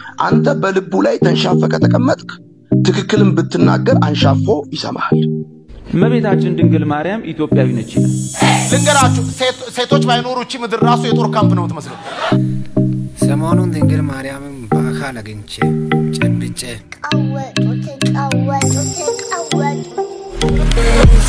አንተ በልቡ ላይ ተንሻፈ ከተቀመጥክ ትክክልን ብትናገር አንሻፎ ይሰማሃል። እመቤታችን ድንግል ማርያም ኢትዮጵያዊ ነች ይላል። ልንገራችሁ፣ ሴቶች ባይኖሩ እቺ ምድር ራሱ የጦር ካምፕ ነው የምትመስለው። ሰሞኑን ድንግል ማርያምን በአካል አግኝቼ ጨብጬ ቀወጡት ቀወጡት ቀወጡ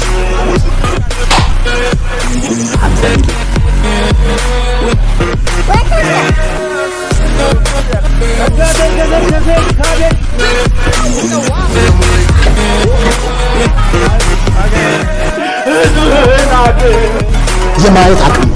የማየት አቅም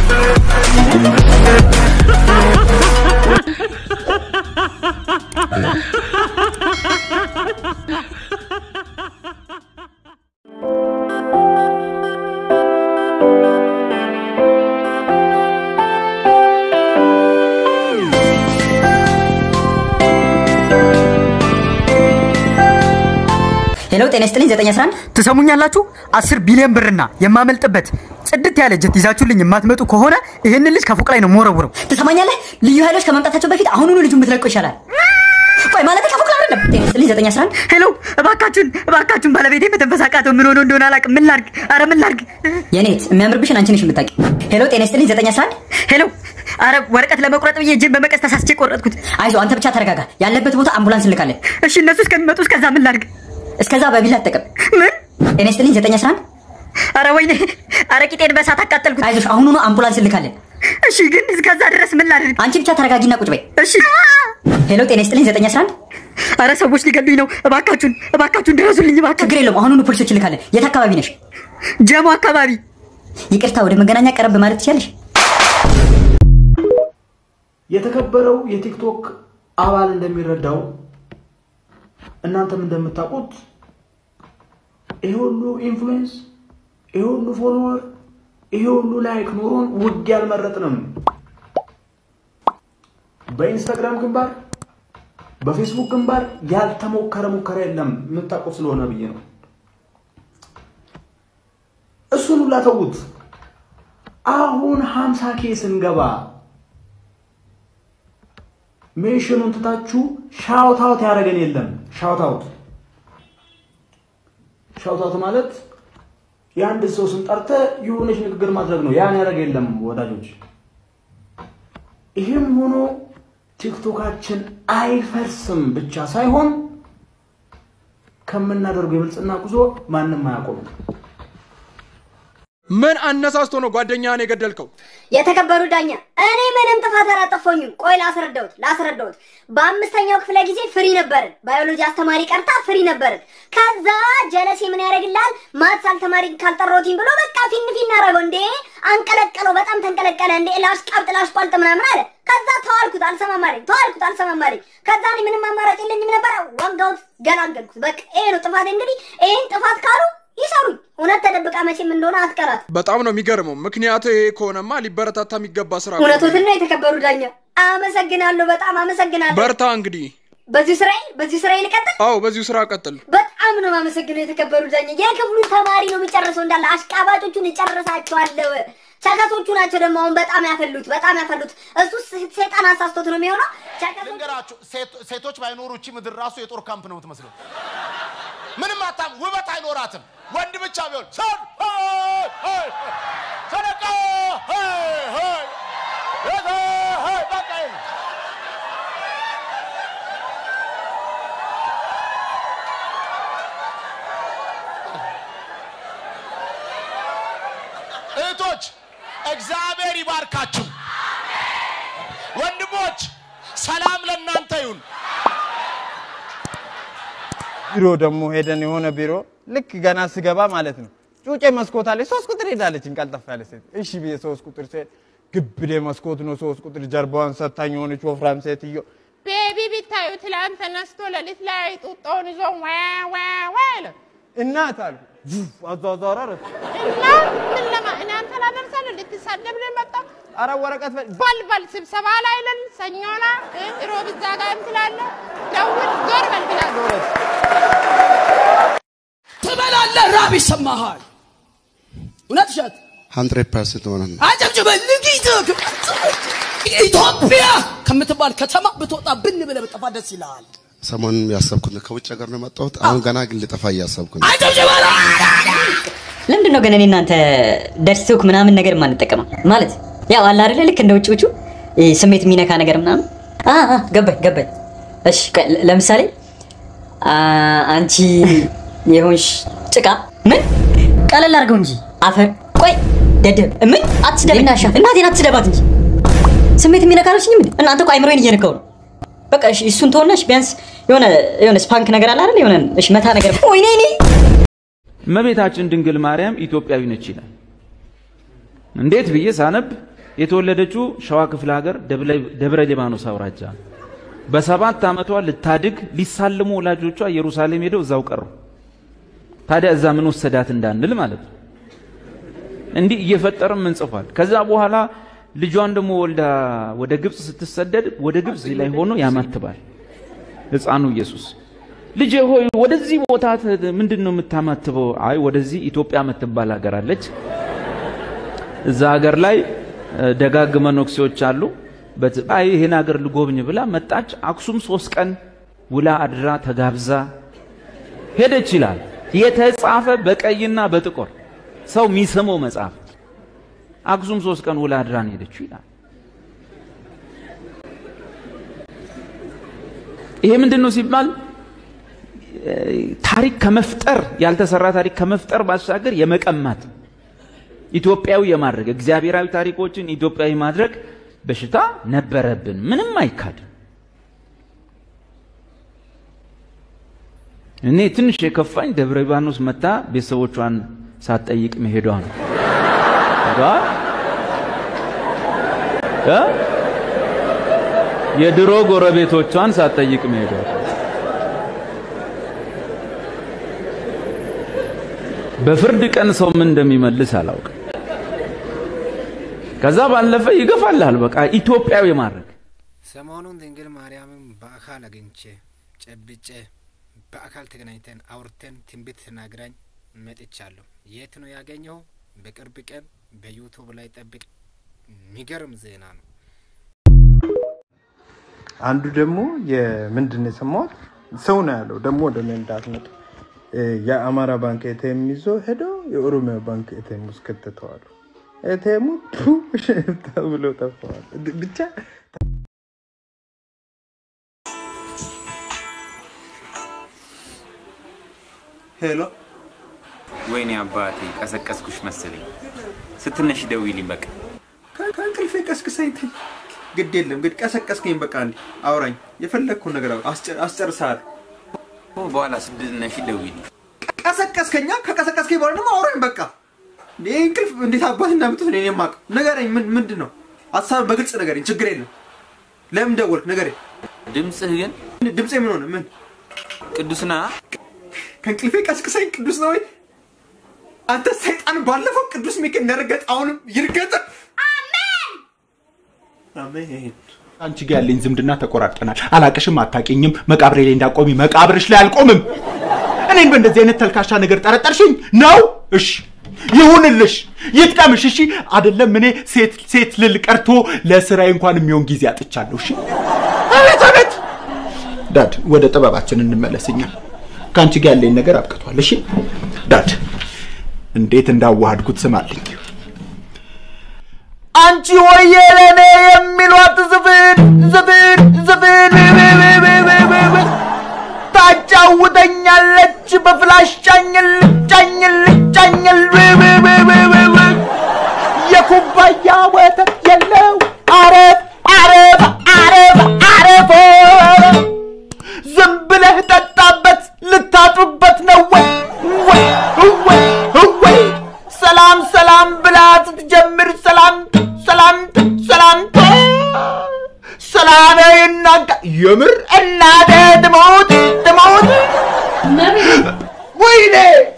ሄሎ ጤና ይስጥልኝ 911 ትሰሙኛላችሁ? አስር ቢሊዮን ብርና የማመልጥበት ጽድት ያለ ጀት ይዛችሁልኝ የማትመጡ ከሆነ ይህንን ልጅ ከፎቅ ላይ ነው የምወረውረው። ትሰማኛለህ? ልዩ ኃይሎች ከመምጣታቸው በፊት አሁኑኑ ልጁን ብትለቁ ይሻላል። ቆይ ማለት ከፎቅ ላይ አይደለም። ጤና ይስጥልኝ 911 ሄሎ እባካችሁን እባካችሁን ባለቤቴ መተንፈስ አቃተው። ምን ሆኖ እንደሆነ አላውቅም። ምን ላድርግ? አረ ምን ላድርግ? የኔት የሚያምርብሽን አንቺ ነሽ የምታውቂ። ሄሎ ጤና ይስጥልኝ 911 ሄሎ አረ ወረቀት ለመቁረጥ ብዬ እጄን በመቀስ ተሳስቼ ቆረጥኩት። አይዞ አንተ ብቻ ተረጋጋ። ያለበት ቦታ አምቡላንስ እንልካለን። እሺ እነሱ እስከሚመጡ እስከዛ ምን ላድርግ? እስከዛ በቢላ አጠቀም። ምን? ጤና ይስጥልኝ 911 አረ ወይኔ አረ ቂጤን በእሳት አቃጠልኩት። አይዞሽ አሁኑኑ አምቡላንስ እንልካለን። እሺ ግን እስከዛ ድረስ ምን ላድርግ? አንቺ ብቻ ተረጋጊና ቁጭ በይ። እሺ ሄሎ ጤና ይስጥልኝ 911 አረ ሰዎች ሊገሉኝ ነው። እባካችሁን እባካችሁን ድረሱልኝ እባካችሁ። ችግር የለውም አሁኑኑ ፖሊሶች እንልካለን። የት አካባቢ ነሽ? ጀሞ አካባቢ ይቅርታ ወደ መገናኛ ቀረብ ማለት ትችያለሽ? የተከበረው የቲክቶክ አባል እንደሚረዳው እናንተም እንደምታውቁት ይሄ ሁሉ ኢንፍሉዌንስ፣ ይሄ ሁሉ ፎሎወር፣ ይሄ ሁሉ ላይክ ኖሮን ውጊያ አልመረጥንም። በኢንስታግራም ግንባር፣ በፌስቡክ ግንባር ያልተሞከረ ሙከራ የለም። የምታውቁት ስለሆነ ብዬ ነው። እሱን ሁላ ተዉት። አሁን ሀምሳ ኬ ስንገባ ሜንሽኑን ትታችሁ ሻውት አውት ያደረገን የለም። ሻውት አውት ሻውት አውት ማለት የአንድ ሰው ስም ጠርተህ የሆነች ንግግር ማድረግ ነው። ያን ያደረገ የለም ወዳጆች። ይህም ሆኖ ቲክቶካችን አይፈርስም ብቻ ሳይሆን ከምናደርገው የብልጽግና ጉዞ ማንም አያቆምም። ምን አነሳስቶ ነው ጓደኛህን የገደልከው? የተከበሩ ዳኛ እኔ ምንም ጥፋት አላጠፋሁኝም። ቆይ ላስረዳውት ላስረዳውት። በአምስተኛው ክፍለ ጊዜ ፍሪ ነበርን። ባዮሎጂ አስተማሪ ቀርታ ፍሪ ነበርን። ከዛ ጀለሴ ምን ያደርግልሃል ማትስ አልተማሪ ካልጠራሁትኝ ብሎ በቃ ፊን ፊን አደረገው። እንዴ አንቀለቀለው፣ በጣም ተንቀለቀለ። እንዴ ላሽቃብጥ ላሽቋልጥ ምናምን አለ። ከዛ ተዋልኩት፣ አልሰማም አለኝ። ተዋልኩት፣ አልሰማም አለኝ። ከዛ እኔ ምንም አማራጭ የለኝም ነበረ። ወጋሁት፣ ገላገልኩት። በቃ ይሄ ነው ጥፋት። እንግዲህ ይሄን ጥፋት ካሉ ይሰሩኝ። እውነት ተደብቃ መቼም እንደሆነ አትቀራት። በጣም ነው የሚገርመው። ምክንያቱ ይሄ ከሆነማ ሊበረታታ የሚገባ ስራ ነው። እውነቶትን ነው የተከበሩ ዳኛ። አመሰግናለሁ፣ በጣም አመሰግናለሁ። በርታ እንግዲህ። በዚሁ ስራዬ በዚሁ ስራዬ ልቀጥል። አዎ በዚሁ ስራ ቀጥል። በጣም ነው የማመሰግነው የተከበሩ ዳኛ። የክፍሉን ተማሪ ነው የሚጨርሰው እንዳለ አሽቃባጮቹን እጨርሳቸዋለሁ። ቸከሶቹ ናቸው ደግሞ አሁን በጣም ያፈሉት በጣም ያፈሉት። እሱ ሰይጣን አሳስቶት ነው የሚሆነው። ቸከሶቹ ልንገራችሁ፣ ሴቶች ባይኖሩ እቺ ምድር ራሱ የጦር ካምፕ ነው የምትመስለው። ምንም አታም ውበት አይኖራትም። ወንድ ብቻ ቢሆን ሰን ሰደቃ በቃ ይሄ ነው። እህቶች እግዚአብሔር ይባርካችሁ። ወንድሞች ሰላም ለእናንተ ይሁን። ቢሮ ደግሞ ሄደን የሆነ ቢሮ ልክ ገና ስገባ ማለት ነው ጩጬ መስኮት አለች። ሶስት ቁጥር ሄዳለች ቀልጠፍ ያለ ሴት። እሺ ብዬ ሶስት ቁጥር ሴት ግብዴ መስኮት ነው ሶስት ቁጥር ጀርባዋን ሰታኝ የሆነች ወፍራም ሴትዮ ቤቢ ቢታዩ ትላንት ተነስቶ ሌሊት ላይ ጡጦውን ይዞ ዋ ዋ ዋ አለ እናት አሉ አዟዟራረት እና ምን ለማ እኔ አንተን አደርሳለሁ ልትሳደብ ነው የመጣው። አረ ወረቀት በል በል ስብሰባ ላይ ነን ሰኞ ላይ እ ሮብ እዛ ጋር እንትላለህ ደውል ዞር በል ብላለሁ። ትበላለህ፣ ራብ ይሰማሃል። እውነት እሸት ሀንድሬድ ፐርሰንት ሆነ ነው። አጨብጭበ ልጊት ኢትዮጵያ ከምትባል ከተማ ብትወጣ ብን ብለህ ብጠፋ ደስ ይልሃል። ሰሞኑን ያሰብኩት ነው። ከውጭ ሀገር ነው የመጣሁት። አሁን ገና ግን ልጠፋ እያሰብኩ ነው። ለምንድን ነው ግን እኔ እናንተ ደርሶክ ምናምን ነገር የማንጠቀመው? ማለት ያው አለ አይደለ ልክ እንደ ውጭዎቹ ይሄ ስሜት የሚነካ ነገር ምናምን። አ አ ገባኝ ገባኝ። እሺ ቆይ፣ ለ- ለምሳሌ አ፣ አንቺ የሆንሽ ጭቃ ምን ቀለል አድርገው እንጂ አፈር። ቆይ ደደብ ምን አትስደብ፣ እናቴን አትስደባት እንጂ ስሜት የሚነካ አልሽኝም እንዴ? እናንተ እኮ አይምሮዬን እየነካው ነው። በቃ እሺ፣ እሱን ተወናሽ ቢያንስ የሆነ የሆነ ስፓንክ ነገር አለ አይደል? የሆነ እሺ፣ መታ ነገር ወይኔ እኔ እመቤታችን ድንግል ማርያም ኢትዮጵያዊ ነች ይላል። እንዴት ብዬ ሳነብ የተወለደችው ሸዋ ክፍለ ሀገር ደብለ- ደብረ ሊባኖስ አውራጃ ነው። በሰባት ዓመቷ ልታድግ ሊሳልሙ ወላጆቿ ኢየሩሳሌም ሄደው እዛው ቀሩ። ታዲያ እዛ ምን ወሰዳት እንዳንል ማለት ነው። እንዲህ እየፈጠርም ምን ጽፏል። ከዛ በኋላ ልጇን ደግሞ ወልዳ ወደ ግብፅ ስትሰደድ ወደ ግብፅ ላይ ሆኖ ያማትባል ሕፃኑ ኢየሱስ። ልጄ ሆይ ወደዚህ ቦታ ት- ምንድን ነው የምታማትበው? አይ ወደዚህ ኢትዮጵያ የምትባል ሀገር አለች። እዛ ሀገር ላይ እ፣ ደጋግ መነኩሴዎች አሉ። በት- አይ ይህን ሀገር ልጎብኝ ብላ መጣች። አክሱም ሶስት ቀን ውላ አድራ ተጋብዛ ሄደች ይላል። የተጻፈ በቀይና በጥቁር ሰው የሚስመው መጽሐፍ። አክሱም ሶስት ቀን ውላ አድራ ነው ሄደችው ይላል። ይሄ ምንድን ነው ሲባል እ፣ ታሪክ ከመፍጠር ያልተሰራ ታሪክ ከመፍጠር ባሻገር የመቀማት ኢትዮጵያዊ የማድረግ እግዚአብሔራዊ ታሪኮችን ኢትዮጵያዊ ማድረግ በሽታ ነበረብን። ምንም አይካድም። እኔ ትንሽ የከፋኝ ደብረ ሊባኖስ መታ ቤተሰቦቿን ሳትጠይቅ መሄዷ ነው። ሄዷል እ? የድሮ ጎረቤቶቿን ሳትጠይቅ መሄዷ በፍርድ ቀን ሰው ምን እንደሚመልስ አላውቅም። ከዛ ባለፈ ይገፋልሃል። በቃ ኢትዮጵያዊ ማድረግ ሰሞኑን ድንግል ማርያምን በአካል አግኝቼ ጨብጬ በአካል ተገናኝተን አውርተን ትንቢት ተናግራኝ መጥቻለሁ። የት ነው ያገኘው? በቅርብ ቀን በዩቱብ ላይ ጠብቅ። የሚገርም ዜና ነው። አንዱ ደግሞ የምንድን ነው የሰማሁት ሰው ነው ያለው ደግሞ ወደ እኔ እንዳትመጡ እ፣ የአማራ ባንክ ኤቲኤም ይዞ ሄዶ የኦሮሚያ ባንክ ኤቲኤም ውስጥ ከተተዋሉ። ኤቲኤሙ ቱ ተብሎ ጠፋዋል። ብቻ ሄሎ፣ ወይኔ አባቴ ቀሰቀስኩሽ መሰለኝ። ስትነሽ ደውይልኝ በቃ። ከእንቅልፌ ቀስቅሰኝ ተኝ። ግድ የለም ግድ ቀሰቀስከኝ። በቃ እንዲ አውራኝ፣ የፈለግኩን ነገር አውራ፣ አስጨ- አስጨርሳለሁ። በኋላ ስትነሽ ደውይልኝ። ቀሰቀስከኛ። ከቀሰቀስከኝ በኋላ ደግሞ አውራኝ። በቃ እንዴ እንቅልፍ እንዴት አባት እንዳምጡት እኔ የማውቀው ንገረኝ። ምን ምንድን ነው ሀሳብ በግልጽ ንገረኝ። ችግር የለም። ለምን ደወልክ? ንገረኝ። ድምፅህ ግን ድምፄ ምን ሆነ? ምን ቅዱስና ከእንቅልፌ ቀስቅሰኝ። ቅዱስ ነው ወይ አንተ ሰይጣን? ባለፈው ቅዱስ ሚካኤል እንደረገጥ አሁንም ይርገጥ። አሜን። አንቺ ጋር ያለኝ ዝምድና ተቆራርጠናል። አላቅሽም፣ አታቂኝም። መቃብሬ ላይ እንዳቆሚ መቃብርሽ ላይ አልቆምም። እኔን በእንደዚህ አይነት ተልካሻ ነገር ጠረጠርሽኝ ነው? እሺ ይሁንልሽ፣ ይጥቀምሽ። እሺ አይደለም እኔ ሴት ሴት ልል ቀርቶ ለስራዬ እንኳን የሚሆን ጊዜ አጥቻለሁ። እሺ አቤት አቤት። ዳድ ወደ ጥበባችን እንመለስኛ። ከአንቺ ጋር ያለኝ ነገር አብቅቷል። እሺ ዳድ እንዴት እንዳዋሃድኩት ስማልኝ። አንቺ ሆዬ ለኔ የሚሏት ዝፍን ዝፍን ዝፍን ታጫውተኛለች በፍላሽ ጫኝል ጫኝል ጫኝል የኩባያ ወተት የለው አረፍ አረፍ አረፍ አረፍ ዝም ብለህ ጠጣበት ልታጥብበት ነው ወይ ወይ ወይ ወይ ሰላም ሰላም ብላ ስትጀምር ሰላም ሰላም ሰላም ሰላም ይናጋ የምር እናቴ ትሞት ትሞት ወይኔ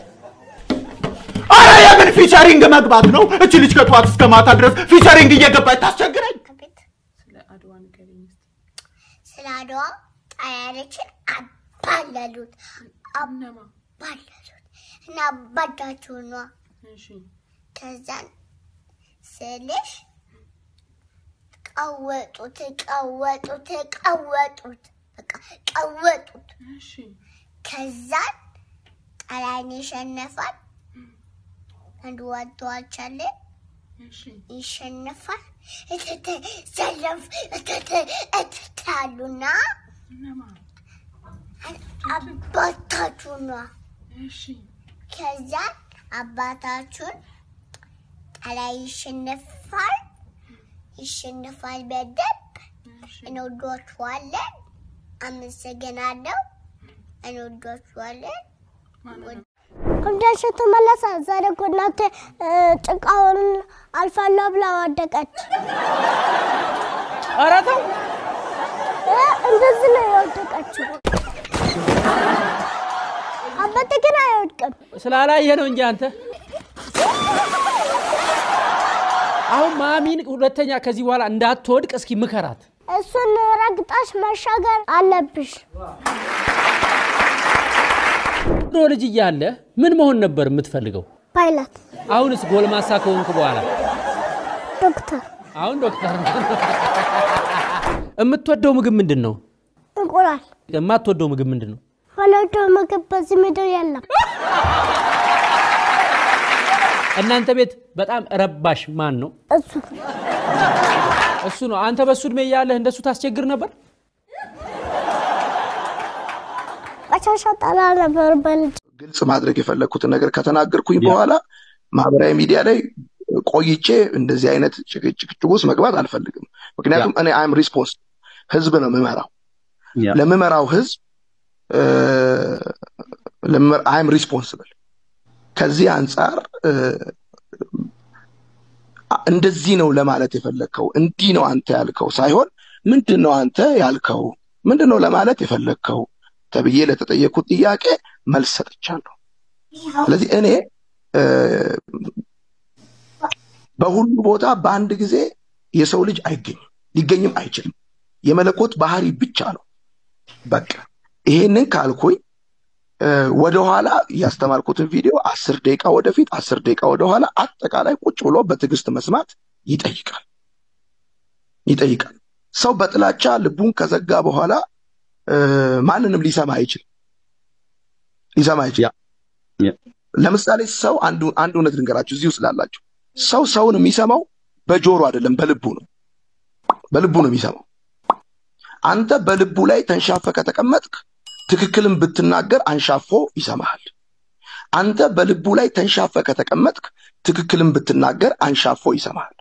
አረ የምን ፊቸሪንግ መግባት ነው? እች ልጅ ከጠዋት እስከ ማታ ድረስ ፊቸሪንግ እየገባች ታስቸግረኝ። ስለ አድዋ ጣሊያኖችን አባለሉት አባለሉት እና አባዳችሁ ኗ ከዛን ስልሽ ቀወጡት ቀወጡት ቀወጡት በቃ ቀወጡት። ከዛን ጣሊያን ይሸነፋል። አንድ ዋተዋቻለ ይሸነፋል። እትት ዘለፍ እትት እትት አሉና አባታችሁ ነዋ። ከዛን አባታችሁን ጣሊያን ይሸነፋል ይሸነፋል በደንብ እንወዷችኋለን። አመሰግናለሁ። እንወዷችኋለን። እንደሱ ተመለሰ። ዛሬ እኮ እናቴ እ፣ ጭቃውን አልፋለሁ ብላ ወደቀች። ኧረ ተው እ፣ እንደዚህ ነው የወደቀችው። አባቴ ግን አይወድቅም። ስላላየ ነው እንጂ አንተ አሁን ማሚን ሁለተኛ ከዚህ በኋላ እንዳትወድቅ እስኪ ምከራት። እሱን ረግጣሽ መሻገር አለብሽ። ድሮ ልጅ እያለ ምን መሆን ነበር የምትፈልገው? ፓይለት፣ አሁንስ ጎልማሳ ከሆንክ በኋላ ዶክተር፣ አሁን ዶክተር የምትወደው ምግብ ምንድን ነው? እንቁላል። የማትወደው ምግብ ምንድን ነው? ወለደው ምግብ በዚህ ምድር የለም። እናንተ ቤት በጣም ረባሽ ማን ነው? እሱ እሱ ነው። አንተ በሱ እድሜ እያለህ እንደሱ ታስቸግር ነበር? ቆሻሻ ጠላ ነበር በልጅ ግልጽ ማድረግ የፈለግኩትን ነገር ከተናገርኩኝ በኋላ ማህበራዊ ሚዲያ ላይ ቆይቼ እንደዚህ አይነት ጭቅጭቅ ውስጥ መግባት አልፈልግም። ምክንያቱም እኔ አይም ሪስፖንስ ህዝብ ነው የምመራው። ለምመራው ህዝብ አይም ሪስፖንስብል። ከዚህ አንጻር እ፣ እንደዚህ ነው ለማለት የፈለግከው እንዲህ ነው አንተ ያልከው ሳይሆን ምንድን ነው አንተ ያልከው ምንድን ነው ለማለት የፈለግከው ተብዬ ለተጠየኩት ጥያቄ መልስ ሰጥቻለሁ። ስለዚህ እኔ እ፣ በሁሉ ቦታ በአንድ ጊዜ የሰው ልጅ አይገኝም፣ ሊገኝም አይችልም። የመለኮት ባህሪ ብቻ ነው። በቃ ይሄንን ካልኩኝ እ፣ ወደኋላ ያስተማርኩትን ቪዲዮ አስር ደቂቃ ወደፊት አስር ደቂቃ ወደኋላ አጠቃላይ ቁጭ ብሎ በትዕግስት መስማት ይጠይቃል ይጠይቃል። ሰው በጥላቻ ልቡን ከዘጋ በኋላ እ፣ ማንንም ሊሰማ አይችልም ሊሰማ አይችልም። ለምሳሌ ሰው አንዱ አንድ እውነት ልንገራችሁ እዚሁ ስላላችሁ ሰው ሰውን የሚሰማው በጆሮ አይደለም በልቡ ነው በልቡ ነው የሚሰማው አንተ በልቡ ላይ ተንሻፈ ከተቀመጥክ ትክክልን ብትናገር አንሻፎ ይሰማሃል አንተ በልቡ ላይ ተንሻፈ ከተቀመጥክ ትክክልን ብትናገር አንሻፎ ይሰማሃል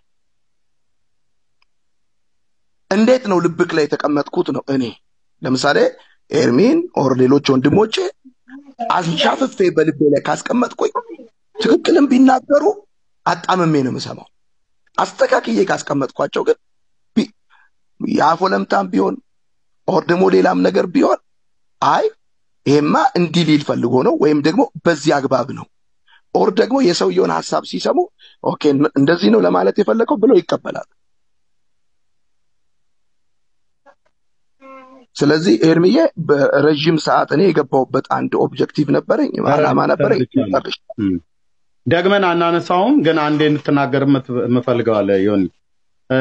እንዴት ነው ልብክ ላይ የተቀመጥኩት ነው እኔ ለምሳሌ ኤርሚን ኦር ሌሎች ወንድሞቼ አንሻፍፌ በልቤ ላይ ካስቀመጥኩኝ ትክክልን ቢናገሩ አጣምሜ ነው የምሰማው። አስተካክዬ ካስቀመጥኳቸው ግን ቢ- የአፎ ለምታም ቢሆን ኦር ደግሞ ሌላም ነገር ቢሆን አይ ይሄማ እንዲህ ሊል ፈልጎ ነው ወይም ደግሞ በዚህ አግባብ ነው ኦር ደግሞ የሰውየውን ሀሳብ ሲሰሙ ኦኬ እንደዚህ ነው ለማለት የፈለገው ብለው ይቀበላሉ። ስለዚህ ኤርሚዬ በረዥም ሰዓት እኔ የገባሁበት አንድ ኦብጀክቲቭ ነበረኝ፣ አላማ ነበረኝ። ጨርሼ ደግመን አናነሳውም፣ ግን አንዴ እንድትናገር የምት- የምፈልገው አለ ዮኒ። እ፣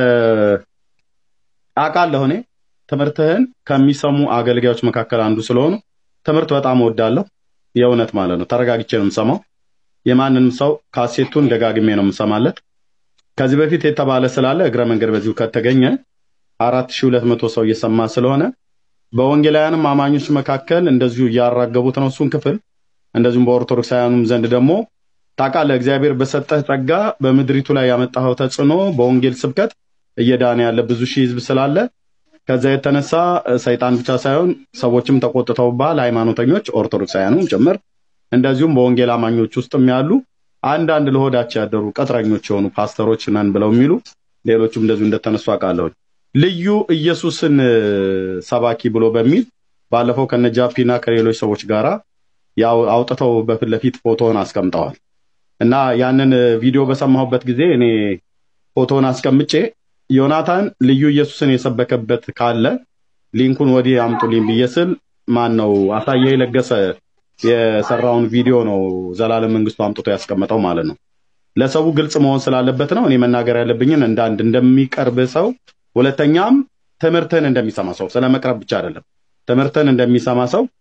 አውቃለሁ እኔ ትምህርትህን ከሚሰሙ አገልጋዮች መካከል አንዱ ስለሆኑ ትምህርት በጣም እወዳለሁ። የእውነት ማለት ነው። ተረጋግቼ ነው የምሰማው። የማንንም ሰው ካሴቱን ደጋግሜ ነው የምሰማለት። ከዚህ በፊት የተባለ ስላለ እግረ መንገድ በዚሁ ከተገኘ አራት ሺህ ሁለት መቶ ሰው እየሰማ ስለሆነ በወንጌላውያንም አማኞች መካከል እንደዚሁ እያራገቡት ነው እሱን ክፍል እንደዚሁም በኦርቶዶክሳውያኑም ዘንድ ደግሞ ታውቃለህ እግዚአብሔር በሰጠህ ጸጋ በምድሪቱ ላይ ያመጣኸው ተጽዕኖ በወንጌል ስብከት እየዳነ ያለ ብዙ ሺህ ህዝብ ስላለ ከዛ የተነሳ እ፣ ሰይጣን ብቻ ሳይሆን ሰዎችም ተቆጥተውብሃል፣ ሃይማኖተኞች ኦርቶዶክሳውያኑም ጭምር እንደዚሁም በወንጌል አማኞች ውስጥም ያሉ አንዳንድ ለሆዳቸው ያደሩ ቅጥረኞች የሆኑ ፓስተሮች ነን ብለው የሚሉ ሌሎቹም እንደዚሁ እንደተነሱ አውቃለሁ። ልዩ ኢየሱስን እ፣ ሰባኪ ብሎ በሚል ባለፈው ከነጃፒና ከሌሎች ሰዎች ጋራ ያው አውጥተው በፊት ለፊት ፎቶውን አስቀምጠዋል እና ያንን እ፣ ቪዲዮ በሰማሁበት ጊዜ እኔ ፎቶውን አስቀምጬ ዮናታን ልዩ ኢየሱስን የሰበከበት ካለ ሊንኩን ወዲህ አምጡልኝ ብዬ ስል ማን ነው አሳየ ለገሰ የሰራውን ቪዲዮ ነው ዘላለም መንግስቱ አምጥቶ ያስቀመጠው ማለት ነው። ለሰው ግልጽ መሆን ስላለበት ነው እኔ መናገር ያለብኝን እንደ አንድ እንደሚቀርብ ሰው ሁለተኛም ትምህርትን እንደሚሰማ ሰው ስለ መቅረብ ብቻ አይደለም። ትምህርትን እንደሚሰማ ሰው